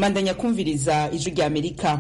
mandanya kumviriza ijwi rya amerika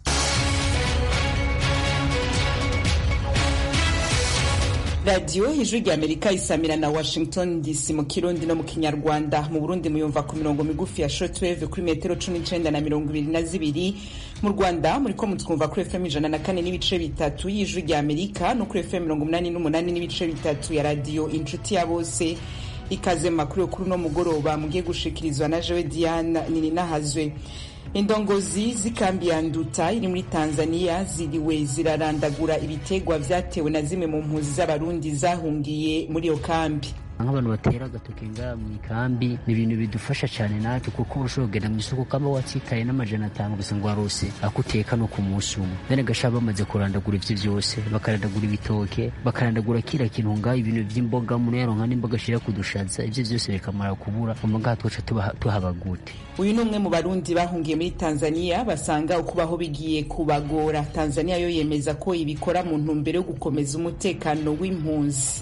radiyo ijwi rya amerika isamira na washington dc mu kirundi no mu kinyarwanda mu burundi muyumva ku mirongo migufi ya shortwave kuri metero cumi n'icenda na mirongo ibiri na zibiri mu rwanda muriko mutwumva kuri fm ijana na kane n'ibice bitatu y'ijwi rya amerika no kuri fm mirongo umunani n'umunani n'ibice bitatu ya radiyo inshuti ya bose ikaze mu makuru yo kuri uno mugoroba mugiye gushikirizwa na jewe diane nininahazwe indongozi z'ikambi ya nduta iri muri tanzania ziriwe zirarandagura ibitegwa vyatewe na zimwe mu mpunzi z'abarundi zahungiye muri iyo kambi nk'abantu batera agatoke ngaha mu ikambi ni ibintu bidufasha cyane natwe kuko urashobora kugenda mu isoko kaba watsitaye n'amajana atanu gusa ngo warose ako uteka no ku munsi umwe bene gashaba bamaze kurandagura ivyo vyose bakarandagura ibitoke bakarandagura kira kintu ngaha ibintu vy'imboga umuntu yaronka n'imboga ashira kudushaza ivyo vyose bikamara kubura umva ngaha twoca tuhaba gute uyu ni umwe mu barundi bahungiye muri tanzania basanga ukubaho bigiye kubagora tanzania yo yemeza ko ibikora mu ntumbero yo gukomeza umutekano w'impunzi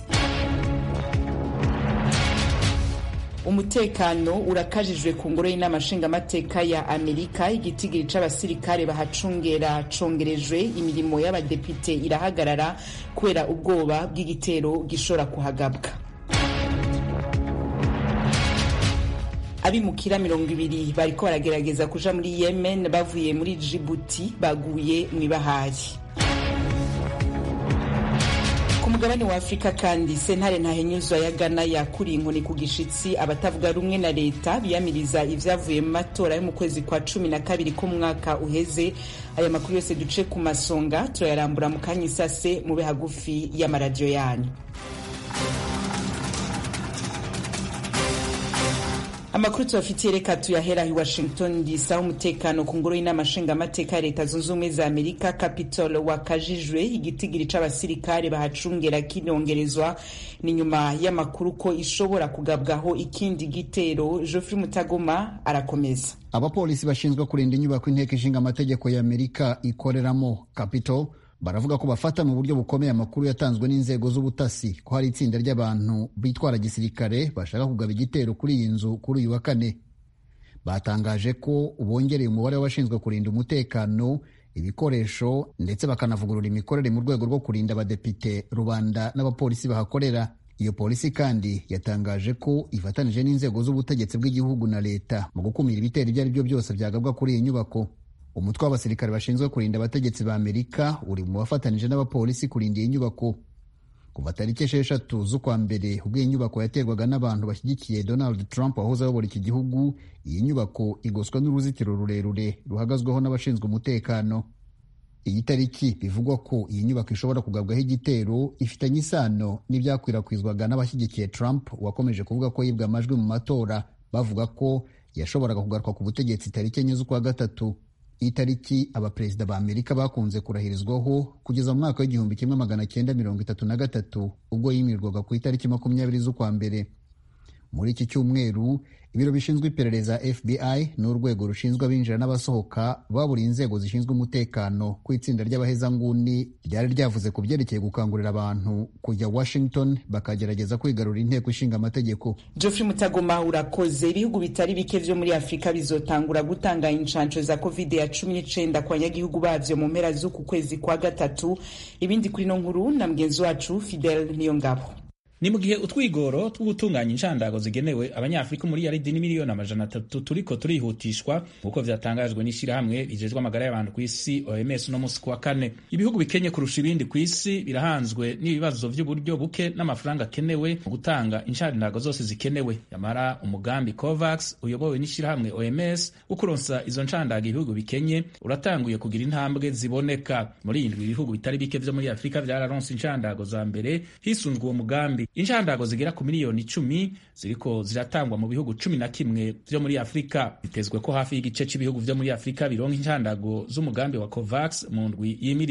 umutekano urakajijwe ku ngoro y'inama nshingamateka ya amerika igitigiri c'abasirikare bahacungera congerejwe imirimo y'abadepite irahagarara kubera ubwoba bw'igitero gishobora kuhagabwa abimukira mirongo ibiri bariko baragerageza kuja muri yemen bavuye muri jibuti baguye mw'ibahari ku mugabane wa afurika kandi sentare ntahenyuzwa ya gana yakuriye inkoni ku gishitsi abatavuga rumwe na leta biyamiriza ivyavuye mu matora yo mu kwezi kwa cumi na kabiri k'umwaka uheze aya makuru yose duce ku masonga turayarambura mu kanya isase mube hagufi y'amaradiyo yanyu amakuru tubafitiye reka tuyahera i washington dc aho umutekano ku ngoro y'inama nshingamateka ya leta zunze ubumwe za amerika capitol wakajijwe igitigiri c'abasirikare bahacungera kinongerezwa ni nyuma y'amakuru ko ishobora kugabwaho ikindi gitero geoffrey mutagoma arakomeza abapolisi bashinzwe kurinda inyubako inteko ishinga amategeko ya amerika ikoreramo capitol baravuga ko bafata mu buryo bukomeye amakuru yatanzwe n'inzego z'ubutasi ko hari itsinda ry'abantu bitwara gisirikare bashaka kugaba igitero kuri iyi nzu kuri uyu wa kane batangaje ko bongereye umubare w'abashinzwe kurinda umutekano ibikoresho ndetse bakanavugurura imikorere mu rwego rwo kurinda abadepite rubanda n'abapolisi bahakorera iyo polisi kandi yatangaje ko ifatanije n'inzego z'ubutegetsi bw'igihugu na leta mu gukumira ibitero ibyo ari byo byose byagabwa kuri iyi nyubako umutwe w'abasirikare bashinzwe kurinda abategetsi ba amerika uri mu bafatanije n'abapolisi kurinda iyi nyubako kuva tariki esheshatu z'ukwa mbere ubwo iyi nyubako yaterwaga n'abantu bashyigikiye donald trump wahoze ayobora iki gihugu iyi nyubako igoswa n'uruzitiro rurerure ruhagazweho n'abashinzwe umutekano iyi tariki bivugwa ko iyi nyubako ishobora kugabwaho igitero ifitanye isano n'ibyakwirakwizwaga n'abashyigikiye trump wakomeje kuvuga ko yibwe amajwi mu matora bavuga ko yashoboraga kugaruka ku butegetsi tariki enye z'ukwa gatatu itariki abaperezida ba amerika bakunze kurahirizwaho kugeza mu mwaka w'igihumbi kimwe magana cyenda mirongo itatu na gatatu ubwo yimirwaga ku itariki makumyabiri z'ukwa mbere muri iki cyumweru ibiro bishinzwe iperereza fbi n'urwego rushinzwe abinjira n'abasohoka baburiye inzego zishinzwe umutekano ku itsinda ry'abahezanguni ryari ryavuze ku byerekeye gukangurira abantu kujya washington bakagerageza kwigarura inteko ishinga amategeko geoffrey mutagoma urakoze ibihugu bitari bike vyo muri afurika bizotangura gutanga inshansho za covid ya cumi n'icenda ku banyagihugu bavyo mu mpera z'uku kwezi kwa gatatu ibindi kuri no nkuru na mugenzi wacu fidel niyongabo ni mu gihe utwigoro two gutunganya inshandago zigenewe abanyafurika muri yaridi n'imiliyoni amajana atatu turiko turihutishwa nk'uko vyatangajwe n'ishirahamwe rijejwe amagara y'abantu ku isi OMS no musi kuwa kane ibihugu bikenye kurusha ibindi ku isi birahanzwe n'ibibazo vy'uburyo buke n'amafaranga akenewe mu gutanga inshandago zose zikenewe yamara umugambi COVAX uyobowe n'ishirahamwe OMS wo kuronsa izo nshandago ibihugu bikenye uratanguye kugira intambwe ziboneka muri indwi ibihugu bitari bike vyo muri afurika vyararonse inshandago za mbere hisunzwe uwo mugambi inshandago zigera ku miliyoni icumi ziriko ziratangwa mu bihugu cumi na kimwe vyo muri afurika bitezwe ko hafi y'igice c'ibihugu vyo muri afurika bironka inshandago z'umugambi wa covax mu ndwi yimirije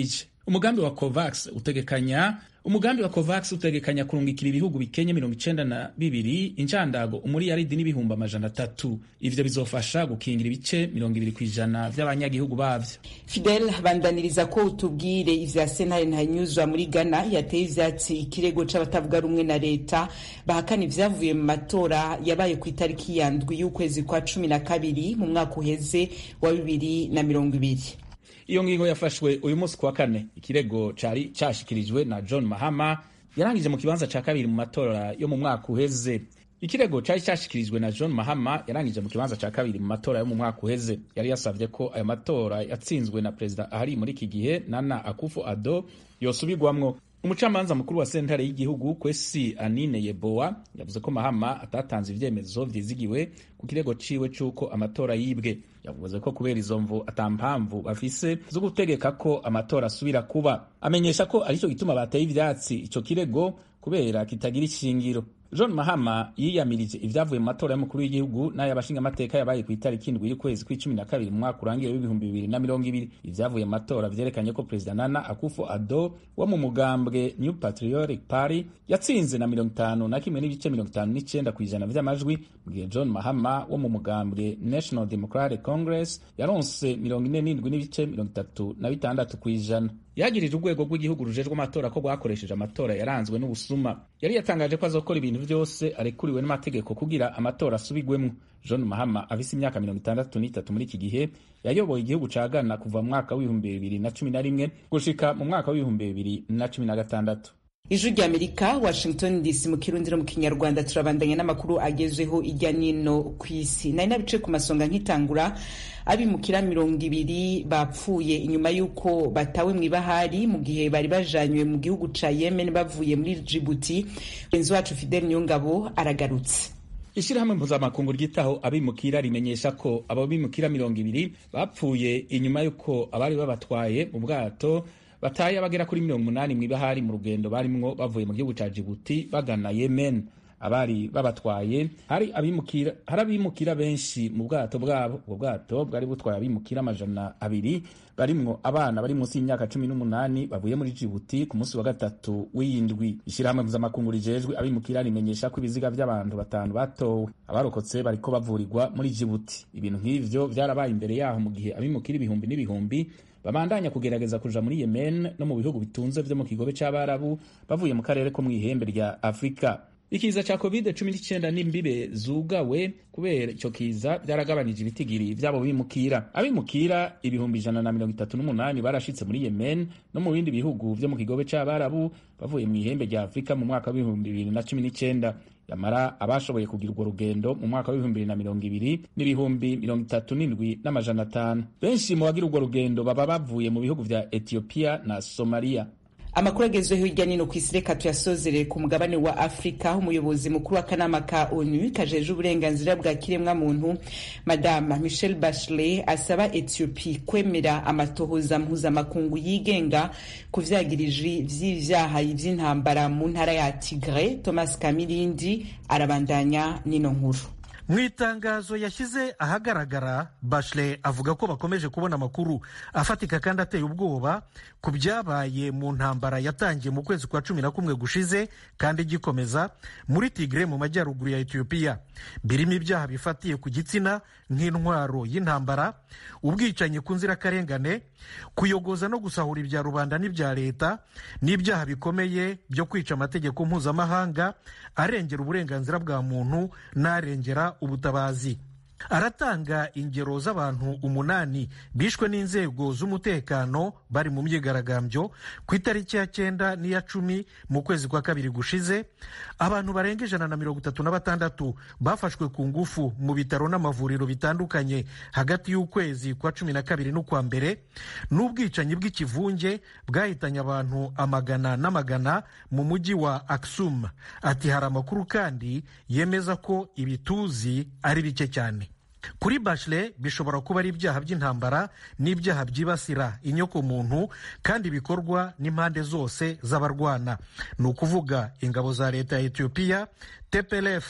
umugambi wa covax utegekanya umugambi wa covax utegekanya kurungikira ibihugu bikenye mirongo icenda na bibiri incandago umuriyaridi n'ibihumbi amajana atatu ivyo bizofasha gukingira ibice mirongo ibiri kw'ijana vy'abanyagihugu bavyo fidel bandaniriza ko utubwire ivya sentare ntanyuzwa muri ghana yateye ivyatsi ikirego c'abatavuga rumwe na leta bahakana ivyavuye mu matora yabaye ku itariki ya ndwi y'ukwezi kwa cumi na kabiri mu mwaka uheze wa bibiri na mirongo ibiri iyo ngingo yafashwe uyu munsi kuwa kane ikirego cari cashikirijwe na john mahama yarangije mu kibanza ca kabiri mu matora yo mu mwaka uheze ikirego cari cashikirijwe na john mahama yarangije mu kibanza ca kabiri mu matora yo mu mwaka uheze yari yasavye ko ayo matora yatsinzwe na perezida ahari muri iki gihe nana akufo ado yosubirwamwo umucamanza mukuru wa sentare y'igihugu kwesi anine yeboa yavuze ko mahama atatanze ivyemezo vyizigiwe ku kirego ciwe c'uko amatora yibwe yavuze ko kubera izo mvu ata mpamvu bafise zo gutegeka ko amatora asubira kuba amenyesha ko arico gituma bateye ivyatsi ico kirego kubera kitagira ishingiro john mahama yiyamirije ivyavuye mu matora y'umukuru w'igihugu n'ay'abashingamateka yabaye ku itariki indwi y'ukwezi kw'icumi na kabiri mu mwaka urangiye w'ibihumbi bibiri na mirongo ibiri ivyavuye mu matora vyerekanye ko perezida nana akufo ado wo mu mugambwe new patriotic party yatsinze na mirongo itanu na kimwe n'ibice mirongo itanu n'icenda kw'ijana vy'amajwi mu gihe john mahama wo mu mugambwe national democratic congress yaronse mirongo ine n'indwi n'ibice mirongo itatu na bitandatu kw'ijana yagirije urwego rw'igihugu rujejwe amatora ko rwakoresheje amatora yaranzwe n'ubusuma yari yatangaje ko azokora ibintu vyose arekuriwe n'amategeko kugira amatora asubigwemwo john mahama afise imyaka mirongo itandatu n'itatu muri iki gihe yayoboye igihugu ca ghana kuva mu mwaka w'ibihumbi bibiri na cumi na rimwe gushika mu mwaka w'ibihumbi bibiri na cumi na gatandatu ijwi rya amerika washington dc mu kirundi no mu kinyarwanda turabandanya n'amakuru agezweho irya nino ku isi nari nabice ku masonga nkitangura abimukira mirongo ibiri bapfuye inyuma y'uko batawe mu ibahari mu gihe bari bajanywe mu gihugu ca yemen bavuye muri jibuti mugenzi wacu fidel niyongabo aragarutse ishirahamwe mpuzamakungu ryitaho abimukira rimenyesha ko abo bimukira mirongo ibiri bapfuye inyuma y'uko abari babatwaye mu bwato bataye abagera kuri mirongo umunani mw'ibahari mu rugendo barimwo bavuye mu gihugu ca jibuti bagana yemen abari babatwaye hari abimukira hari abimukira benshi mu bwato bwabo ubwo bwato bwari butwaye abimukira amajana abiri barimwo abana bari munsi y'imyaka cumi n'umunani bavuye muri jibuti ku munsi wa gatatu w'indwi ishyirahamwe mpuzamakungu rijejwe abimukira rimenyesha ko ibiziga by'abantu batanu batowe abarokotse bariko bavurirwa muri jibuti ibintu nk'ivyo vyarabaye imbere yaho mu gihe abimukira ibihumbi n'ibihumbi babandanya kugerageza kuja muri yemen no mu bihugu bitunze vyo mu kigobe c'abarabu bavuye mu karere ko mw'ihembe rya afurika ikiza ca covid cumi n'icyenda n'imbibe zugawe kubera ico kiza byaragabanije ibitigiri vyabo bimukira abimukira ibihumbi ijana na mirongo itatu n'umunani barashitse muri yemen no mu bindi bihugu vyo mu kigobe c'abarabu bavuye mu ihembe rya afurika mu mwaka w'ibihumbi bibiri na cumi n'icyenda yamara abashoboye kugira urwo rugendo mu mwaka w'ibihumbi bibiri na mirongo ibiri n'ibihumbi mirongo itatu n'indwi n'amajana atanu benshi mu bagira urwo rugendo baba bavuye mu bihugu vya etiyopiya na somaliya amakuru agezweho hirya nino ku isi reka tuyasozerere ku mugabane wa afurika umuyobozi mukuru w'akanama ka onu kajeje uburenganzira bwa kiremwa muntu madama michel bachelet asaba ethiopie kwemera amatohoza mpuzamakungu yigenga ku vyagiriji vy'ivyaha vy'intambara mu ntara ya tigre thomas kamirindi arabandanya nino nkuru mu itangazo yashyize ahagaragara Bachelet avuga ko bakomeje kubona amakuru afatika kandi ateye ubwoba ku byabaye mu ntambara yatangiye mu kwezi kwa cumi na kumwe gushize kandi igikomeza muri Tigre mu majyaruguru ya Ethiopia birimo ibyaha bifatiye ku gitsina nk'intwaro y'intambara ubwicanyi ku nzirakarengane kuyogoza no gusahura ibya rubanda n'ibya leta n'ibyaha bikomeye byo kwica amategeko mpuzamahanga arengera uburenganzira bwa muntu n'arengera ubutabazi aratanga ingero z'abantu umunani bishwe n'inzego z'umutekano bari mu myigaragambyo ku itariki ya cyenda n'iya cumi mu kwezi kwa kabiri gushize abantu barenga ijana na mirongo itatu na batandatu bafashwe ku ngufu mu bitaro n'amavuriro bitandukanye hagati y'ukwezi kwa cumi na kabiri n'ukwa mbere n'ubwicanyi bw'ikivunge bwahitanye abantu amagana n'amagana mu mujyi wa Aksum ati hari amakuru kandi yemeza ko ibituzi ari bike cyane kuri Bachelet bishobora kuba ari ibyaha by'intambara n'ibyaha byibasira inyokomuntu kandi bikorwa n'impande zose z'abarwana ni ukuvuga ingabo za leta ya etiyopiya tplf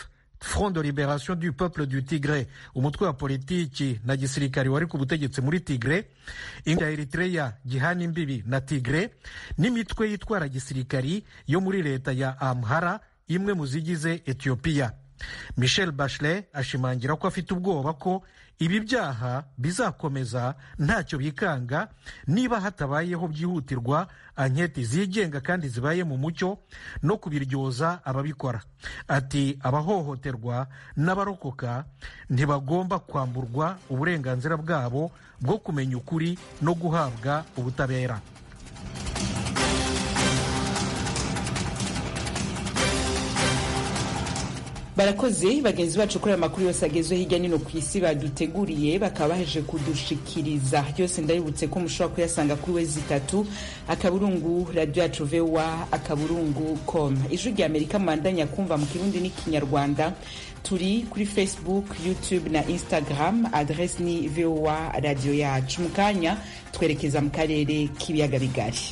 front de liberation du peuple du tigre umutwe wa politiki na gisirikari wari ku butegetsi muri tigre ya eritreya gihana imbibi na tigre n'imitwe yitwara gisirikari yo muri leta ya amhara imwe mu zigize etiyopiya michel bachelet ashimangira ko afite ubwoba ko ibi byaha bizakomeza ntacyo bikanga niba hatabayeho byihutirwa anketi zigenga kandi zibaye mu mucyo no kubiryoza ababikora ati abahohoterwa n'abarokoka ntibagomba kwamburwa uburenganzira bwabo bwo kumenya ukuri no guhabwa ubutabera barakoze bagenzi bacu kuri aya makuru yose agezwe hirya no hino ku isi baduteguriye bakaba baheje kudushikiriza yose ndabibutse ko mushobora kuyasanga kuri we zitatu akaburungu radiyo yacu vewa akaburungu com ijwi rya amerika mubandanya kumva mu kirundi n'ikinyarwanda turi kuri facebook youtube na instagram adresi ni voa radiyo yacu mu kanya twerekeza mu karere k'ibiyaga bigari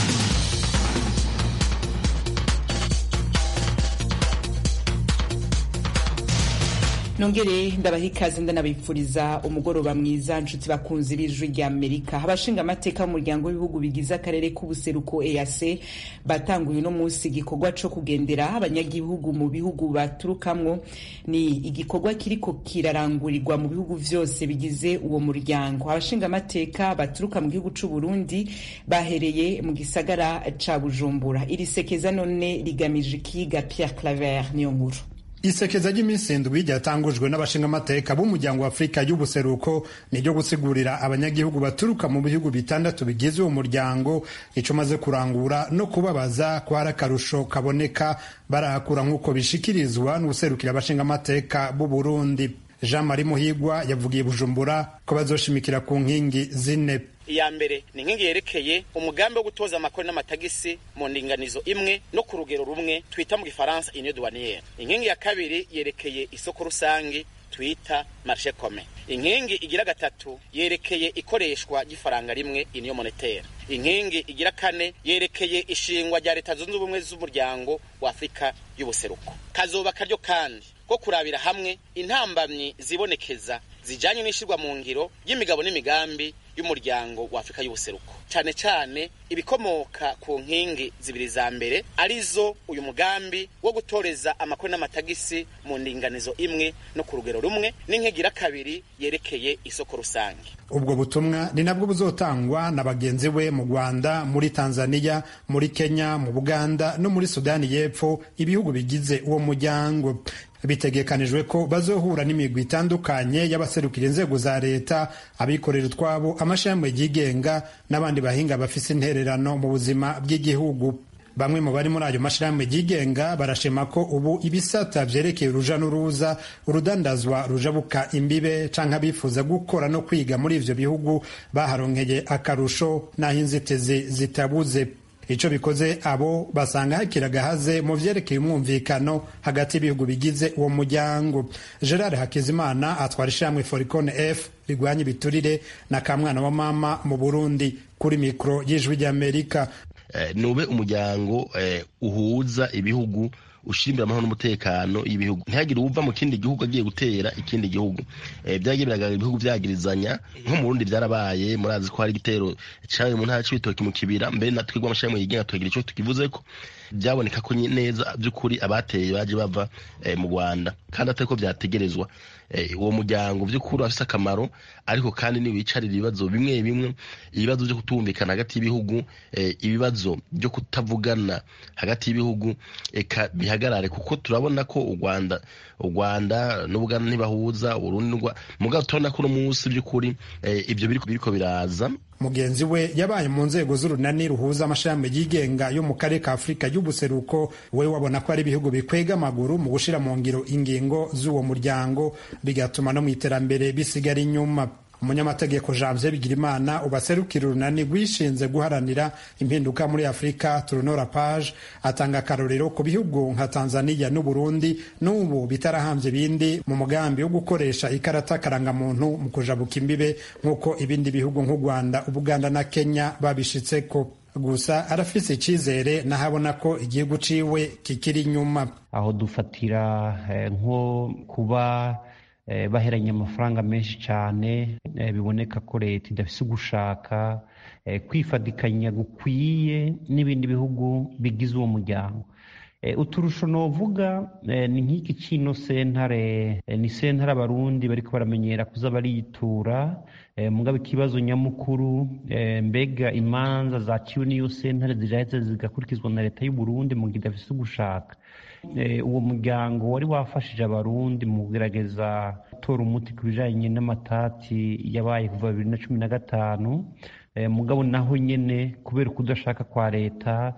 nongere ndabaha ikaze ndanabipfuriza umugoroba mwiza nshuti bakunzi b'ijwi rya amerika abashinga amateka b'umuryango w'ibihugu bigize akarere k'ubuseruko eac batanguye uno munsi igikorwa co kugendera abanyagihugu mu bihugu baturukamwo ni igikorwa kiriko kirarangurirwa mu bihugu vyose bigize uwo muryango abashinga amateka baturuka mu gihugu c'u burundi bahereye mu gisagara ca bujumbura iri sekeza none rigamije ikiga pierre claver niyo nkuru isekeza ry'iminsi indwi ryatangujwe n'abashingamateka b'umuryango wa afurika y'ubuseruko ni ryo gusigurira abanyagihugu baturuka mu bihugu bitandatu bigize uwo muryango ico maze kurangura no kubabaza ko hari akarusho kaboneka barahakura nk'uko bishikirizwa n'userukira abashingamateka b'u burundi jean marie muhigwa yavugiye bujumbura ko bazoshimikira ku nkingi zine iya mbere ni inkingi yerekeye umugambi wo gutoza amakori n'amatagisi mu ndinganizo imwe no ku rugero rumwe twita mu gifaransa union douanière inkingi ya kabiri yerekeye isoko rusange twita marché commun inkingi igira gatatu yerekeye ikoreshwa ry'ifaranga rimwe union monétaire inkingi igira kane yerekeye ishingwa rya leta zunze ubumwe z'umuryango wa afurika y'ubuseruko kazoba karyo kandi ko kurabira hamwe intambamyi zibonekeza zijanye n'ishirwa mu ngiro y'imigabo n'imigambi y'umuryango wa Afrika y'ubuseruko cyane cyane ibikomoka ku nkingi zibiri za mbere arizo uyu mugambi wo gutoreza amakori n'amatagisi mu ndinganizo imwe no ku rugero rumwe n'inkigira kabiri yerekeye isoko rusange ubwo butumwa ni nabwo buzotangwa na bagenzi we mu Rwanda muri Tanzania muri Kenya mu Buganda no muri Sudani y'Epfo ibihugu bigize uwo muryango bitegekanijwe ko bazohura n'imigwi itandukanye y'abaserukira inzego za leta abikorera utwabo amashami yigenga n'abandi bahinga bafise intererano mu buzima bw'igihugu bamwe mu bari muri ayo mashirahamwe yigenga barashima ko ubu ibisata vyerekeye uruja n'uruza urudandazwa rujabuka imbibe canke abifuza gukora no kwiga muri ivyo bihugu baharonkeye akarusho n'aho inzitizi zitabuze ico bikoze abo basanga hakiri agahaze mu vyerekeye umwumvikano hagati y'ibihugu bigize uwo muryango gerard hakizimana atwara ishamwe foricone f rigwanya ibiturire na kamwana wa mama mu burundi kuri mikoro y'ijwi ry'amerika nube umuryango uhuza ibihugu ushimbira amahoro n'umutekano y'ibihugu ntihagire uwuva mu kindi gihugu agiye gutera ikindi gihugu byagiye biragaragara ibihugu byagirizanya nko mu Burundi byarabaye murazi ko hari igitero cyabaye mu ntara c'ibitoki mu kibira mbere na twebwe amashami yigenga tukagira ico tukivuze ko byaboneka ko neza by'ukuri abateye baje bava mu Rwanda kandi atari ko byategerezwa uwo muryango by'ukuri afite akamaro ariko kandi ntiwicarira ibibazo bimwe bimwe ibibazo byo kutumvikana hagati y'ibihugu ibibazo byo kutavugana hagati y'ibihugu eka bihagarare kuko turabona ko u Rwanda u Rwanda n'Ubuganda ntibahuza Urundi mugabo turabona ko uno munsi by'ukuri ibyo biriko biraza mugenzi we yabaye mu nzego z'urunani ruhuza amashami yigenga yo mu karere ka afurika y'ubuseruko we wabona ko ari ibihugu bikwega amaguru mu gushira mu ngiro ingingo z'uwo muryango bigatuma no mu iterambere bisigara inyuma umunyamategeko janvier bigirimana ubaserukira urunani rwishinze guharanira impinduka muri afurika turunora page atanga akarorero ku bihugu nka tanzania n'uburundi n'ubu bitarahambye ibindi mu mugambi wo gukoresha ikarata karangamuntu mu kujabuka imbibe nk'uko ibindi bihugu nk'u rwanda ubuganda na kenya babishitseko gusa arafise icizere nahabona ko igihugu ciwe kikiri inyuma aho dufatira nko kuba baheranye amafaranga menshi cyane biboneka ko leta idafise ugushaka kwifadikanya gukwiye n'ibindi bihugu bigize uwo muryango uturusho novuga ni nk'iki kino sentare ni sentare abarundi bariko baramenyera kuza bariyitura mugabo ikibazo nyamukuru mbega imanza zaciwe n'iyo sentare ziraheze zigakurikizwa na leta y'u Burundi mu gihe idafise ugushaka uwo muryango wari wafashije abarundi mu kugerageza gutora umuti ku bijanye n'amatati yabaye kuva bibiri na cumi na gatanu mugabo naho nyene kubera ukudashaka kwa leta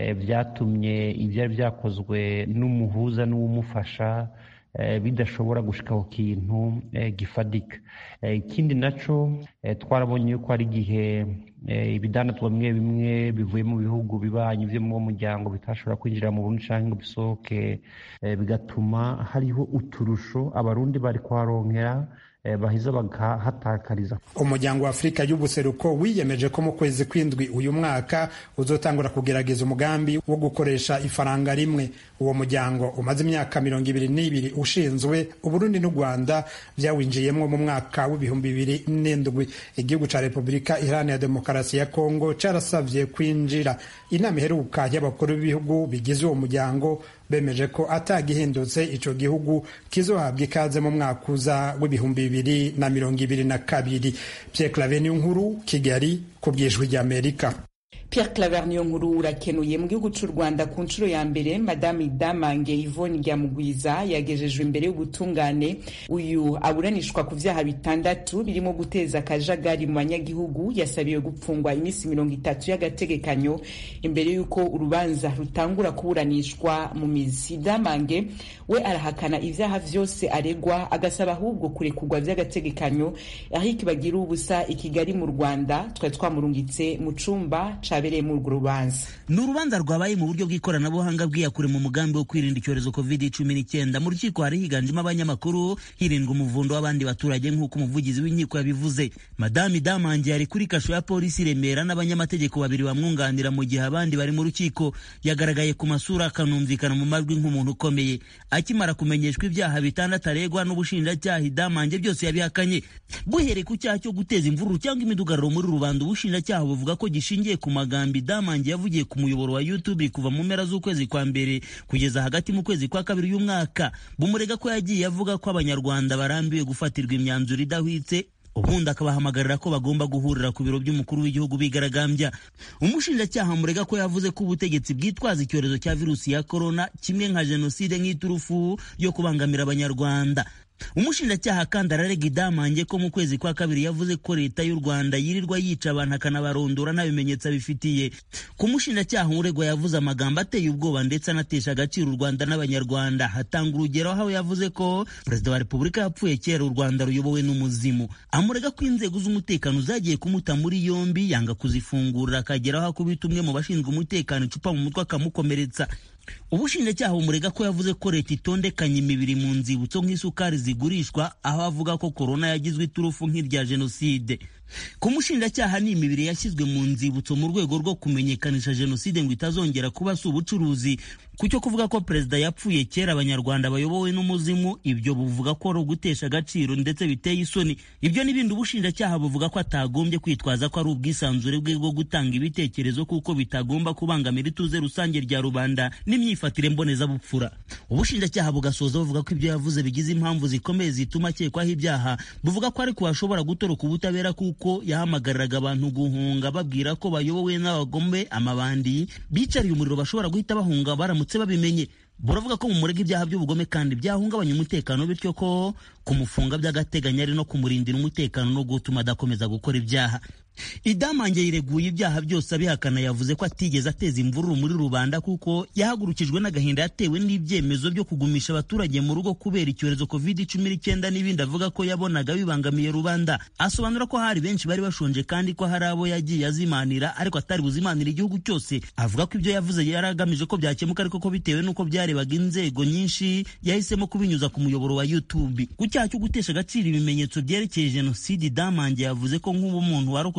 byatumye ibyari byakozwe n'umuhuza n'uwumufasha bidashobora gushika ku kintu gifadika ikindi naco twarabonye yuko hari igihe ibidandatwa bimwe bimwe bivuye mu bihugu bibanyi byo mu muryango bitashobora kwinjira mu Burundi canke ngo bisohoke bigatuma hariho uturusho abarundi bari kuharonkera baheza bagahatakariza umuryango wa afurika y'ubuseruko wiyemeje ko mu kwezi kw'indwi uyu mwaka uzotangura kugerageza umugambi wo gukoresha ifaranga rimwe uwo muryango umaze imyaka mirongo ibiri n'ibiri ushinzwe uburundi n'u rwanda byawinjiyemo mu mwaka w'ibihumbi bibiri n'indwi igihugu ca repubulika iharanira demokarasi ya kongo carasavye kwinjira inama iheruka y'abakuru b'ibihugu bigize uwo muryango bemeje ko atagihindutse ico gihugu kizohabwa ikaze mu mwaka uza w'ibihumbi bibiri na mirongo ibiri na kabiri Pierre Claver nkuru Kigali ku bwijwi ry'Amerika Pierre Claver niyo nkuru urakenuye mu gihugu cy'u Rwanda ku nshuro ya mbere Madame Damange Yvonne Ryamugwiza yagejejwe imbere y'ubutungane uyu aburanishwa ku vyaha bitandatu birimo guteza akajagari mu banyagihugu yasabiwe gupfungwa iminsi mirongo itatu y'agategekanyo imbere y'uko urubanza rutangura kuburanishwa mu mizi Damange we arahakana ivyaha vyose aregwa agasaba ahubwo kurekurwa vy'agategekanyo Eric Bagira ubusa i Kigali mu Rwanda twari twamurungitse mu cumba ca cyabereye muri urwo rubanza ni urubanza rwabaye mu buryo bw'ikoranabuhanga bwiyakure mu mugambi wo kwirinda icyorezo covid cumi n'icyenda mu rukiko hari higanjemo abanyamakuru hirindwa umuvundo w'abandi baturage nk'uko umuvugizi w'inkiko yabivuze madame damange yari kuri kasho ya polisi remera n'abanyamategeko babiri bamwunganira mu gihe abandi bari mu rukiko yagaragaye ku masura akanumvikana mu majwi nk'umuntu ukomeye akimara kumenyeshwa ibyaha bitandatu aregwa n'ubushinjacyaha idamange byose yabihakanye buhereye ku cyaha cyo guteza imvururu cyangwa imidugararo muri rubanda ubushinjacyaha buvuga ko gishingiye ku magambo idamange yavugiye ku muyoboro wa youtube kuva mu mpera z'ukwezi kwa mbere kugeza hagati mu kwezi kwa kabiri y'umwaka bumurega ko yagiye avuga ko abanyarwanda barambiwe gufatirwa imyanzuro idahwitse ubundi akabahamagarira ko bagomba guhurira ku biro by'umukuru w'igihugu bigaragambya umushinjacyaha murega ko yavuze ko ubutegetsi bwitwaza icyorezo cya virusi ya korona kimwe nka jenoside nk'iturufu yo kubangamira abanyarwanda umushinjacyaha kandi ararega idamange ko mu kwezi kwa kabiri yavuze ko leta y'u rwanda yirirwa yica abantu akanabarondora nta bimenyetso abifitiye ku mushinjacyaha uregwa yavuze amagambo ateye ubwoba ndetse anatesha agaciro u rwanda n'abanyarwanda hatanga urugero aho yavuze ko perezida wa repubulika yapfuye kera u rwanda ruyobowe n'umuzimu amurega ko inzego z'umutekano zagiye kumuta muri yombi yanga kuzifungurira akageraho akubita umwe mu bashinzwe umutekano icupa mu mutwe akamukomeretsa ubushinjacyaha bumurega ko yavuze ko leta itondekanye imibiri mu nzibutso nk'isukari zigurishwa aho avuga ko korona yagizwe iturufu nk'irya jenoside ku mushinjacyaha ni imibiri yashyizwe mu nzibutso mu rwego rwo kumenyekanisha jenoside ngo itazongera kuba si ubucuruzi ku cyo kuvuga ko perezida yapfuye kera abanyarwanda bayobowe n'umuzimu ibyo buvuga ko ari ugutesha agaciro ndetse biteye isoni ibyo n'ibindi ubushinjacyaha buvuga ko atagombye kwitwaza ko ari ubwisanzure bwe bwo gutanga ibitekerezo kuko bitagomba kubangamira ituze rusange rya rubanda n'imyifatire mbonezabupfura ubushinjacyaha bugasoza buvuga ko ibyo yavuze bigize impamvu zikomeye zituma akekwaho ibyaha buvuga ko ariko hashobora gutoroka ubutabera kuko yahamagariraga abantu guhunga babwira ko bayobowe n'abagome amabandi bicariye umuriro bashobora guhita bahunga baramutse babimenye buravuga ko mu murega ibyaha by'ubugome kandi byahungabanya umutekano bityo ko kumufunga by'agateganyo ari no kumurindira umutekano no gutuma adakomeza gukora ibyaha idamange yireguye ibyaha byose abihakana yavuze ko atigeze ateza imvururu muri rubanda kuko yahagurukijwe n'agahinda yatewe n'ibyemezo byo kugumisha abaturage mu rugo kubera icyorezo covid cumi n'icyenda n'ibindi avuga ko yabonaga bibangamiye rubanda asobanura ko hari benshi bari bashonje kandi ko hari abo yagiye azimanira ariko atari buzimanira igihugu cyose avuga ko ibyo yavuze yari agamije ko byakemuka ariko ko bitewe n'uko byarebaga inzego nyinshi yahisemo kubinyuza ku muyoboro wa youtube ku cyaha cyo gutesha agaciro ibimenyetso byerekeye jenoside damange yavuze ko nk'ubu umuntu warokotse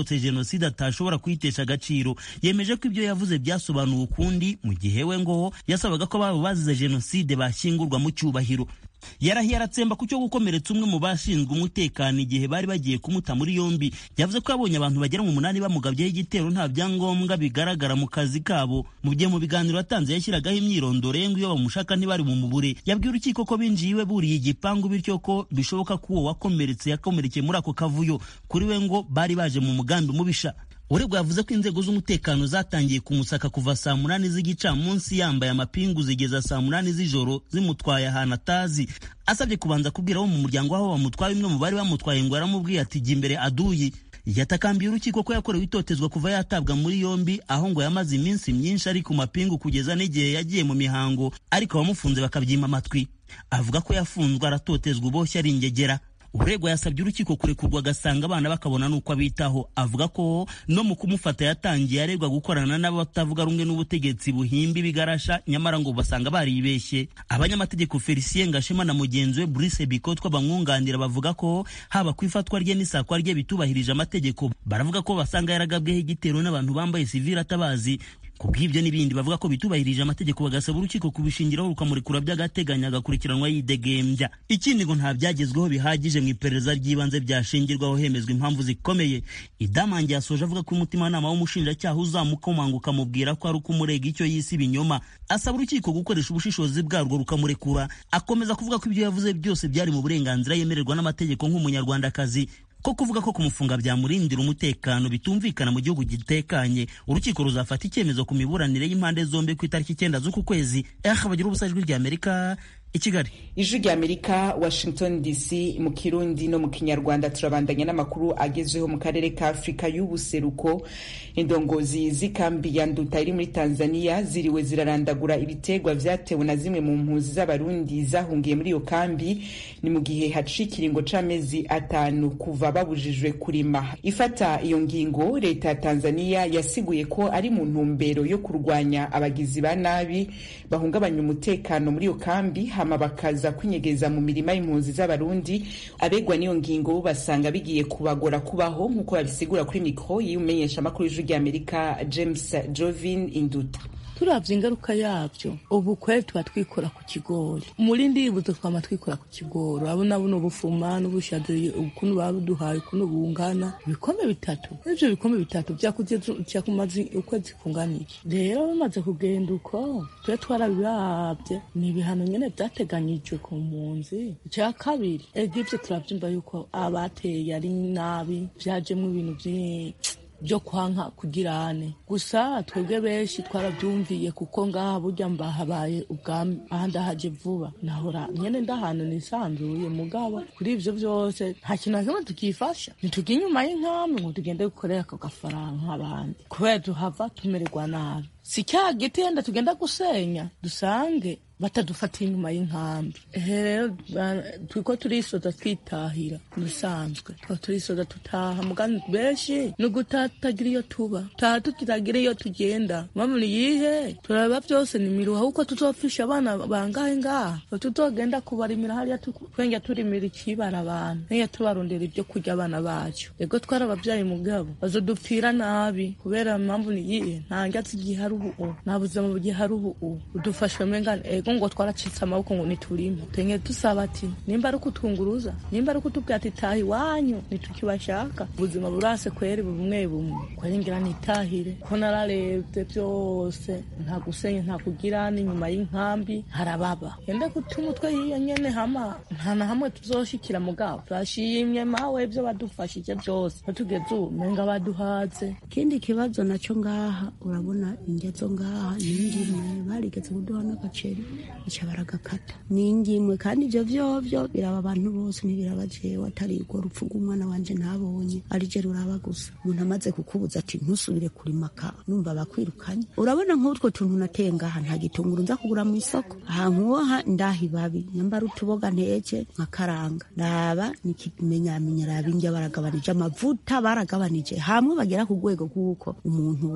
uwarokotse jenoside atashobora kuyitesha agaciro yemeje ko ibyo yavuze byasobanuwe ukundi mu gihe we ngo yasabaga ko ababo bazize jenoside bashyingurwa mu cyubahiro yarahiye aratsemba ku cyo gukomeretsa umwe mu bashinzwe umutekano igihe bari bagiye kumuta muri yombi yavuze ko yabonye abantu bagera mu munani bamugabyeho igitero nta byangombwa bigaragara mu kazi kabo mu gihe mu biganiro yatanze yashyiragaho imyirondoro ye ngo iyo bamushaka ntibari bumubure yabwiye urukiko ko binjiye iwe buriye igipangu bityo ko bishoboka ko uwo wakomeretse yakomerekeye muri ako kavuyo kuri we ngo bari baje mu mugambi mubisha uregwa yavuze ko inzego z'umutekano zatangiye kumusaka kuva saa munani z'igicamunsi yambaye amapingu zigeza saa munani z'ijoro zimutwaye ahantu atazi asabye kubanza kubwira abo mu muryango w'aho bamutwaye umwe mu bari bamutwaye ngo yaramubwiye ati jya imbere aduyi yatakambiye urukiko ko yakorewe itotezwa kuva yatabwa muri yombi aho ngo yamaze iminsi myinshi ari ku mapingu kugeza n'igihe yagiye mu mihango ariko abamufunze bakabyima amatwi avuga ko yafunzwe aratotezwa uboshye ari ingegera uregwa yasabye urukiko kurekurwa agasanga abana bakabona n'uko abitaho avuga ko no mu kumufata yatangiye aregwa gukorana n'abatavuga rumwe n'ubutegetsi buhimba ibigarasha nyamara ngo basanga baribeshye abanyamategeko felicien gashema na mugenzi we brice bikotwa bamwunganira bavuga ko haba ku ifatwa rye n'isakwa rye bitubahirije amategeko baravuga ko basanga yaragabweho igitero n'abantu bambaye sivile atabazi kubw'ibyo n'ibindi bavuga ko bitubahirije amategeko bagasaba urukiko kubishingiraho rukamurekura by'agateganyo agakurikiranwa yidegembya ikindi ngo nta byagezweho bihagije mu iperereza ry'ibanze byashingirwaho hemezwa impamvu zikomeye idamange yasoje avuga ko umutimanama w'umushinjacyaha uzamukomanga ukamubwira ko ari uko umurega icyo yise ibinyoma asaba urukiko gukoresha ubushishozi bwarwo rukamurekura akomeza kuvuga ko ibyo yavuze byose byari mu burenganzira yemererwa n'amategeko nk'umunyarwandakazi ko kuvuga ko kumufunga byamurindira umutekano bitumvikana mu gihugu gitekanye urukiko ruzafata icyemezo ku miburanire y'impande zombi ku itariki icyenda z'uku kwezi eh bagira ubusa ijwi ry'amerika i kigali ijwi rya amerika washington dc mu kirundi no mu kinyarwanda turabandanya n'amakuru agezweho mu karere ka afurika y'ubuseruko indongozi z'ikambi ya nduta iri muri tanzania ziriwe zirarandagura ibiterwa vyatewe na zimwe mu mpunzi z'abarundi zahungiye muri iyo kambi ni mu gihe haciye ikiringo c'amezi atanu kuva babujijwe kurima ifata iyo ngingo leta ya tanzania yasiguye ko ari mu ntumbero yo kurwanya abagizi ba nabi bahungabanya umutekano muri iyo kambi hama bakaza kwinyegeza mu mirima y'impunzi z'abarundi abegwa n'iyo ngingo bo basanga bigiye kubagora kubaho nk'uko babisigura kuri mikoro y'umenyeshamakuru y'ijwi ry'amerika james jovin induta turavye ingaruka yavyo ubu kweli tuba twikora ku kigori muri ndibuzo twama twikora ku kigori urabona buno bufuma n'ubushaza ukuntu babuduhaye ukuntu bungana ibikombe bitatu ivyo bikombe bitatu vyakuze vyakumaze ukwezi kungana iki rero bamaze kugenda uko tube twarabiravye ni ibihano nyene vyateganyijwe ku mpunzi ica kabiri ego ivyo turavyumva yuko abateye ari nabi vyajemwo ibintu vyinshi byo kwanka kugirane gusa twebwe benshi twarabyumviye kuko ngaha burya mbahabaye ubwami aha ndahaje vuba nahora nyene ndahantu nisanzuye mugabo kuri ivyo vyose nta kintu na kimwe tukifasha ntitujya inyuma y'inkambi ngo tugende gukorera ako gafaranga nk'abandi kubera tuhava tumererwa nabi si cya giti yenda tugenda gusenya dusange batadufatiye inyuma y'inkambi ehe rero twiko turisoza twitahira bisanzwe twa turisoza tutaha mugani benshi ni ugutatagira iyo tuba taha tutiragira iyo tugenda mpamvu ni yihe turareba byose ni miruha kuko tuzopfisha abana bangahe ngaha tutogenda kubarimira hariya twenge turimira ikibara abantu n'iyo tubarondera ibyo kurya abana bacu ego twarababyaye mugabo bazodupfira nabi kubera mpamvu ni yihe nta ngatsi gihari ubu nta buzima bugihari ubu udufashwe mengane ego ngo twaracitse amaboko ngo niturime tenge dusaba ati nimba ari ukutwunguruza nimba ari ukutubwira ati taha iwanyu nitukibashaka ubuzima burase kweri bumwe bumwe kweri ngira nitahire ko nararebye byose nta gusenya nta kugira n'inyuma y'inkambi harababa yende guta umutwe hiyo nyene hama nta na hamwe tuzoshikira mugabo turashimye mawe ibyo badufashije byose batugeze ubu menga baduhaze ikindi kibazo naco ngaha urabona ingezo ngaha ningimwe barigeze kuduha n'agaceri ica baragakata ningimwe kandi ivyo vyovyo biraba abantu bose ntibiraba jewe atari urwo rupfu rw'umwana wanje ntabonye ari je ruraba gusa umuntu amaze kukubuza ati ntusubire kurima ka numva bakwirukanye urabona nk'utwo tuntu nateye ngaha nta gitunguru nza kugura mu isoko aha nkuwoha ndaha ibabi nyambara utuboga nteke nkakaranga raba nikimenyamenya raba indya baragabanije amavuta baragabanije hamwe bagera ku rwego rw'uko umuntu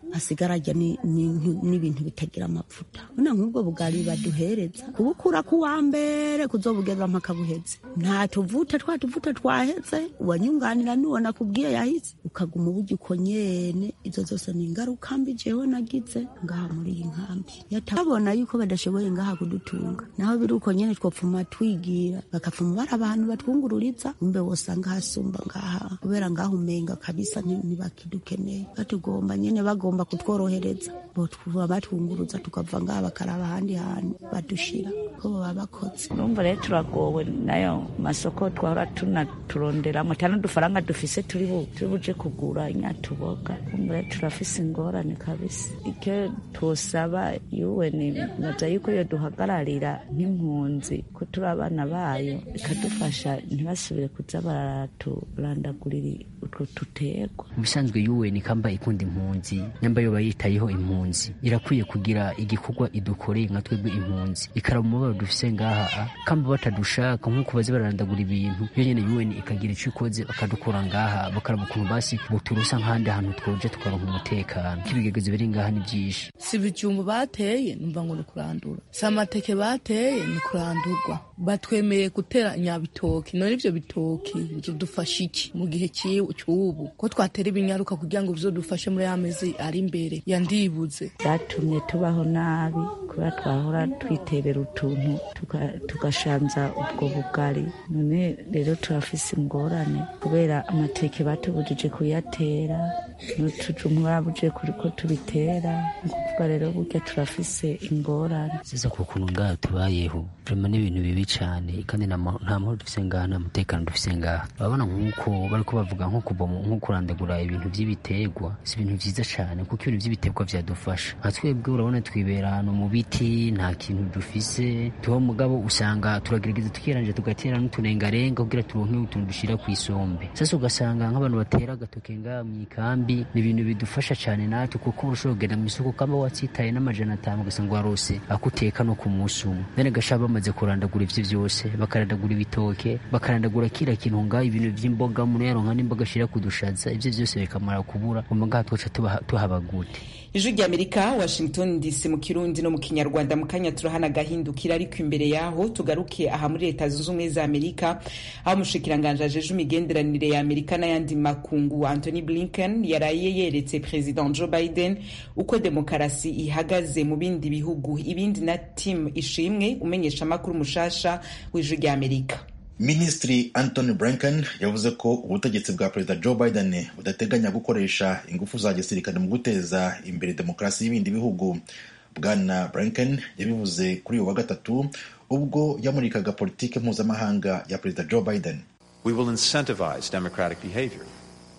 asigara arya n'ibintu bitagira amavuta bona nk'ubwo bugari baduhereza kubukura ku wa mbere kuzobugeza mpaka buheze nta tuvuta twa tuvuta twaheze uwanyunganira n'uwo nakubwiye yahise ukaguma uburyo uko nyene izo zose ni ingaruka mbi jewe nagize ngaha muri iyi nkambi yatabona yuko badashoboye ngaha kudutunga naho biri uko nyene twopfuma twigira bakapfuma bari abantu batwungururiza umbe wosanga hasumba ngaha kubera ngaha umenga kabisa ntibakidukeneye batugomba nyene bagomba kutworohereza botuba batwunguruza tukava ngaha bakaraba ahandi hantu badushira ko baba bakoze urumva rero turagowe nayo masoko twahora tunaturonderamo cyane udufaranga dufise turi buje kugura inyatuboga urumva rero turafise ingorane kabisa icyo twosaba yuweni naza yuko iyo duhagararira nk'impunzi ko turi abana bayo ikadufasha ntibasubire kuza baraturandagurira utwo tuterwa mu bisanzwe yuweni kamba ikunda impunzi nyamba yo bayitayeho impunzi irakwiye kugira igikorwa idukoreye nka twebwe impunzi ikaraba umubabaro dufise ngaha kamba batadushaka nk'uko bazi bararandagura ibintu yo nyene yuweni ikagira ico ikoze bakadukura ngaha bakaraba ukuntu basi buturusa nk'ahandi hantu twoje tukaronka umutekano k'ibigegezo biri ngaha ni vyinshi si ibijumbu bateye numva ngo ni kurandura si amateke bateye ni kurandurwa batwemeye gutera nyabitoki none ivyo bitoki bidufasha iki mu gihe cy'ubu ko twatera ibinyaruka kugira ngo bizodufashe muri ya mezi ari imbere yandibuze byatumye tubaho nabi kubera twahora twiterera utuntu tugashanza ubwo bugari none rero turafise ingorane kubera amateke batubujije kuyatera n'utujumbu barabujije ko tubitera ni ukuvuga rero burya turafise ingorane sasa ku kuntu ngaha tubayeho vrema n'ibintu bibi cane kandi nta mahoro dufise ngaha nta mutekano dufise ngaha urabona nk'uko bariko bavuga nko kuva nko kurandagura ibintu vy'ibiterwa si ibintu vyiza cane kuko ibintu vy'ibiterwa vyadufasha nka twebwe urabona twibera ahantu mu biti nta kintu dufise tuba mugabo usanga turagerageza tukiranje tugatera n'uturengarenga kugira turonke utuntu dushira kw'isombe sasa ugasanga nk'abantu batera agatoke ngaha mw'ikambi ni ibintu bidufasha cane natwe kuko urashobora kugenda mw'isoko kamba watsitaye n'amajana atanu ugasanga warose akuteka no ku munsi umwe then gashaba bamaze kurandagura ivyo vyose bakarandagura ibitoke bakarandagura kira kintu ngaho ibintu vy'imboga umuntu yaronka n'imboga ashira kudushaza ivyo vyose bikamara kubura umva ngaha twoca tuhaba gute ijwi ry'amerika washington dc mu kirundi no mu kinyarwanda mu kanya turahana agahindukira ariko imbere yaho tugaruke aha muri leta zunze ubumwe za amerika aho umushikiranganji ajeje imigenderanire ya amerika n'ayandi makungu anthony blinken yaraye yeretse perezida joe biden uko demokarasi ihagaze mu bindi bihugu ibindi na tim ishimwe umenyesha amakuru mushasha w'ijwi ry'amerika minisitiri antony blinken yavuze ko ubutegetsi bwa perezida joe biden budateganya gukoresha ingufu za gisirikare mu guteza imbere demokarasi y'ibindi bihugu bwana blinken yabivuze kuri uyu wa gatatu ubwo yamurikaga politiki mpuzamahanga ya perezida joe biden we will incentivize democratic behavior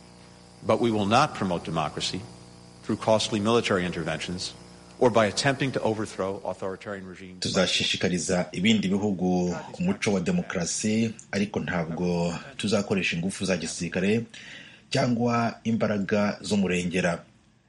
but we will not promote democracy through costly military interventions or by attempting to overthrow authoritarian regimes. tuzashishikariza ibindi bihugu umuco wa demokarasi ariko ntabwo tuzakoresha ingufu za gisirikare cyangwa imbaraga z'umurengera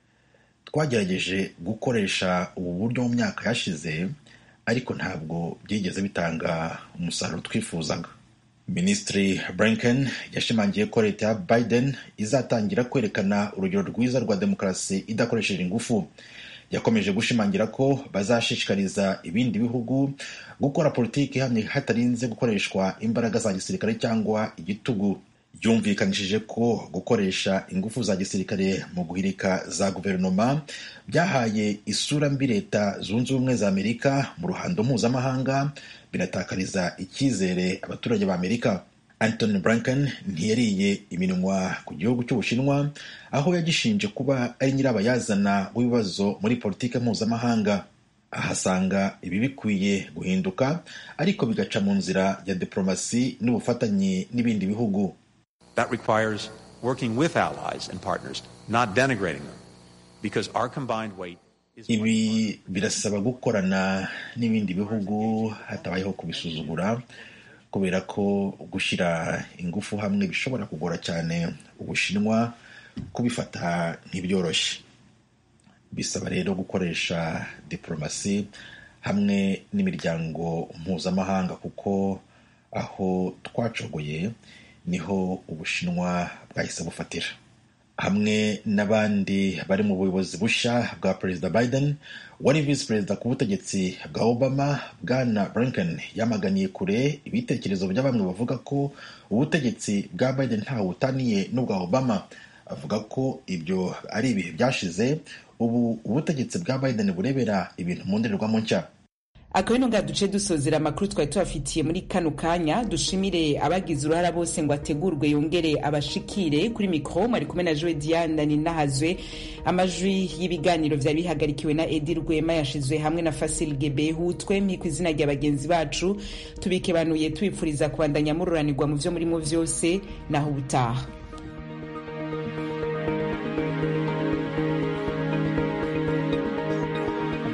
twagerageje gukoresha ubu buryo mu myaka yashize ariko ntabwo byigeze bitanga umusaruro twifuzaga minisitiri blinken yashimangiye ko leta ya biden izatangira kwerekana urugero rwiza rwa demokarasi idakoresheje ingufu yakomeje gushimangira ko bazashishikariza ibindi bihugu gukora politiki ihamye hatarinze gukoreshwa imbaraga za gisirikare cyangwa igitugu yumvikanishije ko gukoresha ingufu za gisirikare mu guhirika za guverinoma byahaye isura mbi leta zunze ubumwe za amerika mu ruhando mpuzamahanga binatakariza icyizere abaturage ba amerika Anthony Blinken ntiyariye iminwa ku gihugu cy'Ubushinwa aho yagishinje kuba ari nyirabayazana w'ibibazo muri politiki mpuzamahanga ahasanga ibi bikwiye guhinduka ariko bigaca mu nzira ya diplomasi n'ubufatanye n'ibindi bihugu That requires working with allies and partners, not denigrating them, because our combined weight ibi birasaba gukorana n'ibindi bihugu hatabayeho kubisuzugura kubera ko gushyira ingufu hamwe bishobora kugora cyane ubushinwa kubifata nk'ibyoroshye bisaba rero gukoresha diplomasi hamwe n'imiryango mpuzamahanga kuko aho twacogoye niho ubushinwa bwahise bufatira hamwe n'abandi bari mu buyobozi bushya bwa perezida biden wari visi perezida ku butegetsi bwa obama bwana blinken yamaganiye kure ibitekerezo bya bamwe bavuga ko ubutegetsi bwa biden ntawe butaniye n'ubwa obama avuga ko ibyo ari ibihe byashize ubu ubutegetsi bwa biden burebera ibintu mu ndorerwamo nshya akabino nga duce dusozera amakuru twari tubafitiye muri kano kanya dushimire abagize uruhara bose ngo ategurwe yongere abashikire kuri mikoro mwari kumwe na joe diane ninahazwe amajwi y'ibiganiro vyari bihagarikiwe na edi rwema yashizwe hamwe na fasil gebehu twemye ku izina rya bagenzi bacu tubikebanuye tubipfuriza kubandanya mururanirwa mu vyo murimo vyose naho ubutaha